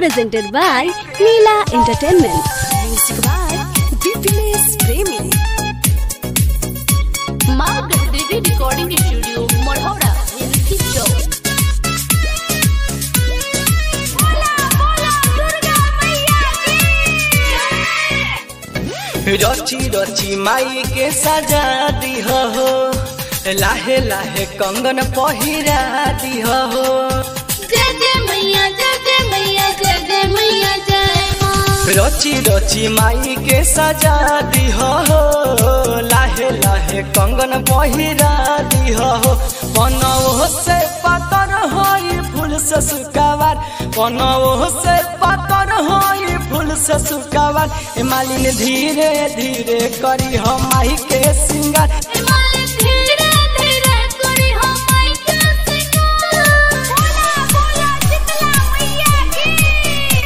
presented by Leela Entertainment. Music by Dipinesh Premi. माँ Gajdevi recording studio Marhaura LC चौक रची रची माई के सजा दिह हो लाहे लाहे कंगन पहिरा दिह हो जय जय मैया जय जय मैया जय जय मैया जय माँ रची रची माई के सजा दिह हो लाहे लाहे कंगन पहिरा दिह हो बनौ से पातर होई फूल से सुकावार बनौ से पातर होई फूल से सुकावार ए मालिन धीरे धीरे करी हम माई के सिंगार मालिक धीरे धीरे करी हम माई के सिंगार बोला बोला शीतला मैया की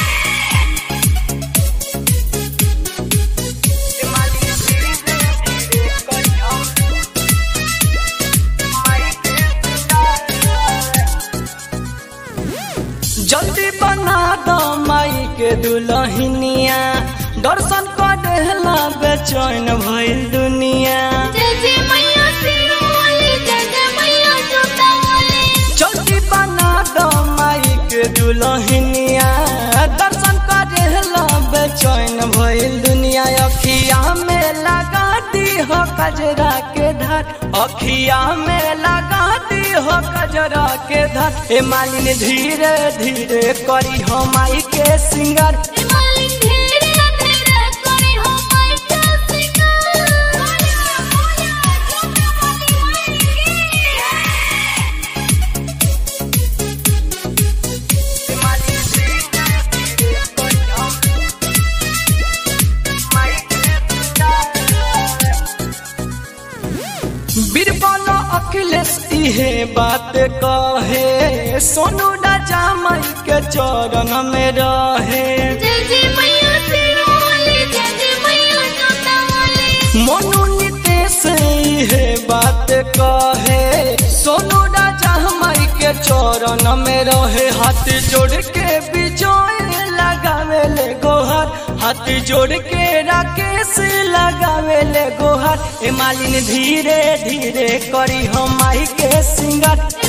जल्दी बना दो माई के दुल्हनिया दर्शन करेला बेचैन भइल दुनिया जय जय मैया सिरोली जय जय मैया जोतावाली जल्दी बना दो माई के दुल्हनिया दर्शन करेला बेचैन भइल दुनिया अखिया में लगा दी हो कजरा के धार अखिया में लगा दी हो कजरा के धार ए मालिन धीरे धीरे करी हो माई के सिंगर मालिक धीरे धीरे करी हम माई के सिंगार बोला बोला जोतावाली माई की बीरबल अखिलेश इहे बात कहे सोनू राजा माई के चरण में रहे जय जय मैया सिरोली जय जय मैया जोतावाली मोनू नितेश इहे बात कहे सोनू राजा माई के चरण में रहे हाथ जोड़ के बिजोय लगावे ले गोहर हाथ जोड़ के राकेश लगावे ले गोहर ए मालिन धीरे धीरे करी हम माई के सिंगर